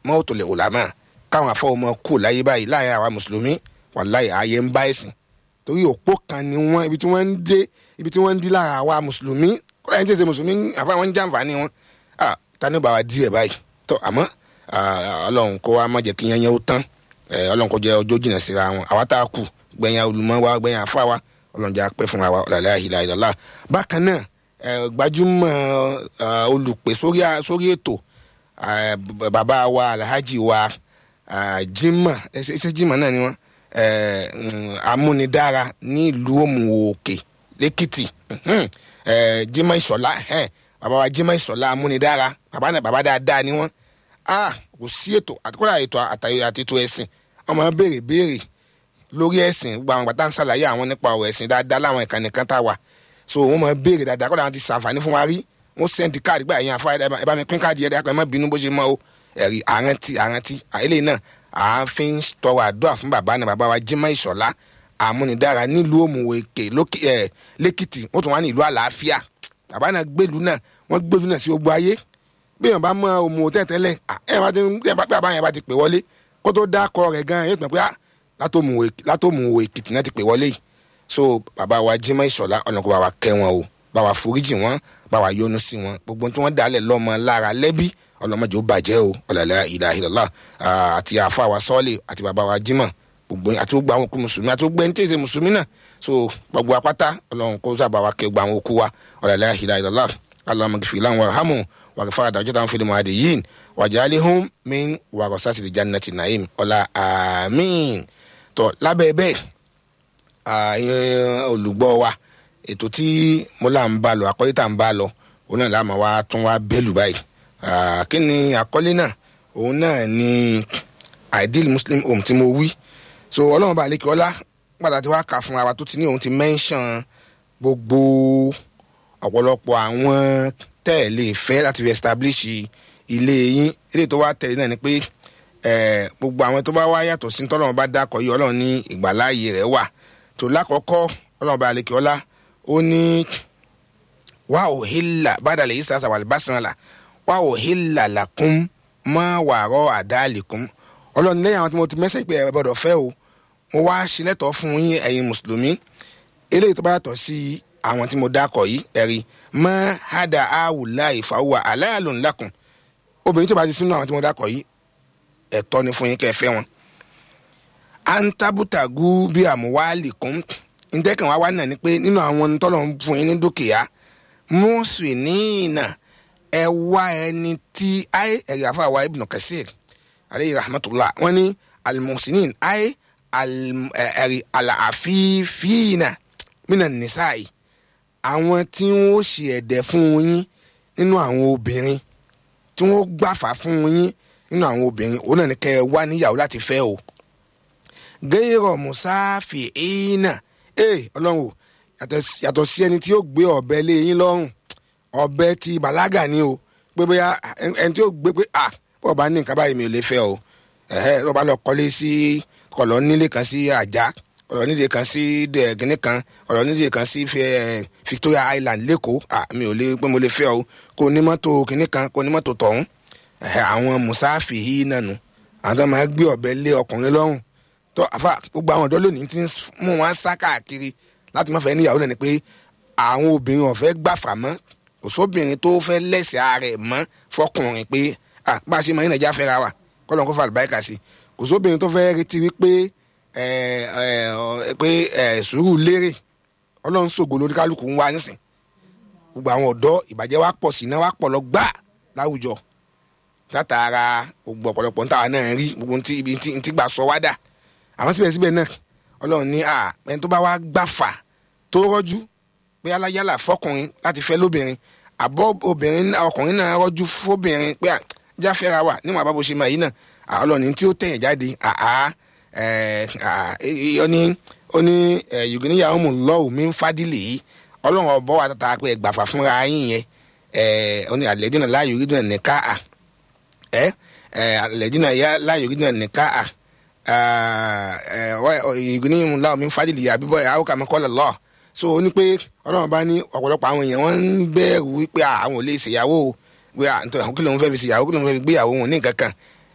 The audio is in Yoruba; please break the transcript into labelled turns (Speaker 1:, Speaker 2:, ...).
Speaker 1: mọ́tò lè ulama káwọn afọwọ́mọ kù láyé báyìí láàyè àwa mùsùlùmí wàláyé ààyè ń bá ẹ̀sìn torí òpó kan ni wọ́n ibi tí wọ́n ń dé ibi tí wọ́n ń dí lára àwa mùsùlùmí kọ́lá yẹn tẹ̀sẹ̀ mùsùlùmí àfa wọn ń jàǹfààní wọn ah tani bá wa di ẹ̀ báyìí tó àmọ́ ọlọ́run kó wa má jẹ́ kí yẹn yẹn ó tán ọlọ́run kó jẹ́ ọjọ́ jìnnà síra wọn àwa tá a kù gbẹ̀yìn olùmọ̀ wa gbẹ̀yìn àfa wa ọlọ́run jẹ́ apẹ́ fún wa ọ̀làlẹ́ àhìlá ìdọ́là bákan náà gbajúmọ̀ olùpè sórí ètò bàbá wa alhaji wa jimá ẹsẹ jimá náà ni wọn amúnidára ní ìlú òmùwòkè lẹ́kìtì jimá ìṣọ̀lá bàbá wa jimá ìṣọ̀lá amúnidára bàbá náà bàbá dáadáa ni wọn kò sí ètò àtikọ́lá ètò àti ètò ẹ̀sìn wọn máa béèrè béèrè lórí ẹ̀sìn gbogbo àwọn gbàtà ń ṣàlàyé àwọn nípa ọ̀rọ̀ ẹ̀sìn dáadáa láwọn ìkànnì kan tá a wà so wọn máa béèrè dáadáa kọ́dà wọn ti ṣàǹfààní fún wa rí wọn sẹ́ndì káàdì gbà yẹn àfa ẹ bá mi pín káàdì yẹn dákọ̀ ẹ má bínú bó ṣe mọ́ o ẹ̀rí àrántí àrántí àyẹlẹ náà à ń fi ń tọrọ àdúrà fún bàbá náà bàbá wa Jimoh Ìṣọ̀lá àmúnidára nílùú òmùwèké lẹ́kìtì wọ́n tún wá ní ìlú àlàáfíà bàbá náà gbèlú náà wọ́n gbèlú náà sí gbogbo ayé bí èèyàn bá mọ òmù tẹ́tẹ́lẹ̀ ẹ̀ bá ti bàbá yẹn bá ti pè wọlé kó tó dákọ rẹ̀ gan yóò tún pé látòmùwò èkìtì náà ti pè wọlé yìí so bàbá wa Jimoh Ìṣọ̀lá ọlọ́kọ̀ bá wa kẹ́ wọn o bá wa foríjì wọn bá wa yọ́nú sí wọn gbogbo tí wọ́n dálẹ̀ lọ́mọ lára lẹ́bí ọlọ́mọdé ó bàjẹ́ o ọ̀làlẹ́ ìlà ìlọ́lá àti àfa wa sọ́ọ̀lì àti bàbá wa Jimoh gbogbo àti gbogbo àwọn òkú mùsùlùmí àti gbogbo ẹni tí èsè mùsùlùmí náà so gbogbo apáta ọlọ́run kó sábà wa kẹ́ gbogbo àwọn òkú wa ọ̀làlẹ́ ìlà ìlọ́lá allahumma gfir lahum warhamhum waghfir darajatahum fil muhadiyyin waj'alhum min warasati jannati na'im ọ̀la àmín tó lábẹ́ bẹ́ẹ̀ olùgbọ́ wa ètò tí mo là ń bá lọ àkọ́lé tá à ń bá lọ òun náà láàmú wa tún wá bẹ́lù báyìí kí ni àkọ́lé náà òun náà ni ideal muslim home tí mo wí so ọlọ́run bá lè kí ọlá pàtàkì wá kà fún wa tó ti ní òun ti mention gbogbo ọ̀pọ̀lọpọ̀ àwọn tẹ́ ẹ̀ lè fẹ́ láti fi establish ilé yín ilé tó wá tẹ̀lé náà ni pé gbogbo àwọn tó bá wá yàtọ̀ sí tọ́lọ́run bá dákọ̀ yìí ọlọ́run ní ìgbàláàyè rẹ̀ wà tó lákọ̀ọ́kọ́ ọlọ́run bá lè kí ọlá ó ní wà ó hílà bàdàlẹ̀ yìí sàṣà wà lùbásánàlà wà ó hílà làkún mọ́ wàárọ̀ àdáàlìkún ọlọ́run lẹ́yìn àwọn tí mo ti mẹ́sẹ̀ pé ẹ gbọ́dọ̀ fẹ́ o mo wá ṣílẹ̀tọ̀ fún yín ẹ̀yin mùsùlùmí eléyìí tó bá yàtọ̀ sí àwọn tí mo dákọ̀ yìí ẹ̀rí mọ́ hádà áwùlá ìfàwọ́ aláàlú ńlákùn obìnrin tó bá ti sínú àwọn tí mo dákọ̀ yìí ẹ̀tọ́ ni fún yín kẹ́ ẹ fẹ́ wọn. antabutagu bí àmúwálì kún ntẹ́kàn wá wá náà ni pé nínú àwọn tọ́lọ̀ ń fún yín ní dúkìá mùsùlùmíìnà ẹ wá ẹni tí ayé ẹ̀rí àfàwà ibn kasir aleyhi rahmatulah wọ́n ní alimusinin ayé ẹ̀rí àlàáfíìfìnà mínà nìsáì àwọn tí wọ́n ṣe ẹ̀dẹ̀ fún yín nínú àwọn obìnrin tí wọ́n gbàfà fún yín nínú àwọn obìnrin òun náà ní kẹ́ ẹ wá níyàwó láti fẹ́ o gẹ́rọ̀ musáfì ìnà ee ọlọ́run o yàtọ̀ sí ẹni tí yóò gbé ọ̀bẹ lé yín lọ́rùn ọ̀bẹ ti bàlágà ni o pé bóyá ẹni tí yóò gbé pé à bọ́ọ̀ bá ní nǹkan báyìí mi ò lè fẹ́ o ẹ̀hẹ́ tó bá lọ kọ́lé sí kọ̀lọ́ nílé kan sí àjà kọ̀lọ́ nílé kan sí gíní kan kọ̀lọ́ nílé kan sí Victoria Island lẹ́kọ̀ọ́ à mi ò lè pé mo lè fẹ́ o kò ní mọ́tò gíní kan kò ní mọ́tò tọ̀hún ẹ̀hẹ́ àwọn musáfì yìí nànú àwọn tó máa gbé ọ̀bẹ lé ọkùnrin lọ́rùn tó àfa gbogbo àwọn ọ̀dọ́ lónìí ti ń mú wọn sá káàkiri láti má fẹ́ níyàwó náà ni pé àwọn obìnrin ọ̀fẹ́ gbàfà mọ́ kò sóbìnrin tó fẹ́ lẹ́sẹ̀ ààrẹ mọ́ fọkùnrin pé bá a ṣe mọ ìnàjà fẹ́ra wa kọ́lọ́n kó fà àlùbáríkà sí kò sóbìnrin tó fẹ́ retí wípé pé sùúrù lérè ọlọ́run ṣògo lórí kálukú ń wá nísìn gbogbo àwọn ọ̀dọ́ ìbàjẹ́ wa pọ̀ sí iná wa pọ̀ lọ gbà láwùjọ látara gbogbo ọ̀pọ̀lọpọ̀ ń tàwa náà rí gbogbo ibi tí gbà sọ wá dà àmọ́ síbẹ̀síbẹ̀ náà ọlọ́run ní ẹni tó bá wá gbàfà tó rọ́jú pé aláyálà fọkùnrin láti fẹ́ lóbìnrin àbọ̀ obìnrin ọkùnrin náà rọ́jú fóbìnrin pé jáfẹ́ra wà níwọ̀n àbábọ̀ ṣe máa yìí náà ọlọ́run tí ó tẹ̀yìn jáde ó ní ó ní yùgìníyà ọmọ lọ́wọ́ mi ń fádìlì yìí ọlọ́run ọ̀bọ̀ wà tata pé gbàfà fúnra yín yẹn ó ní àlẹ́dínà láàyò rí dùn nìka à àlẹ́dínà láàyò rí dùn nìka à ìgbìnìyàn ńlá omi fàdìlì àbíbọ̀ ẹ̀ àwòkà mẹ́kọ́lẹ̀ lọ so ó ní pé ọlọ́run bá ní ọ̀pọ̀lọpọ̀ àwọn èèyàn wọ́n ń bẹ̀rù wípé àwọn ò lè ṣèyàwó wíwá nítorí àwọn kìlọ̀ ń fẹ́ fi ṣèyàwó kìlọ̀ ń fẹ́ fi gbéyàwó wọn ní nǹkan kan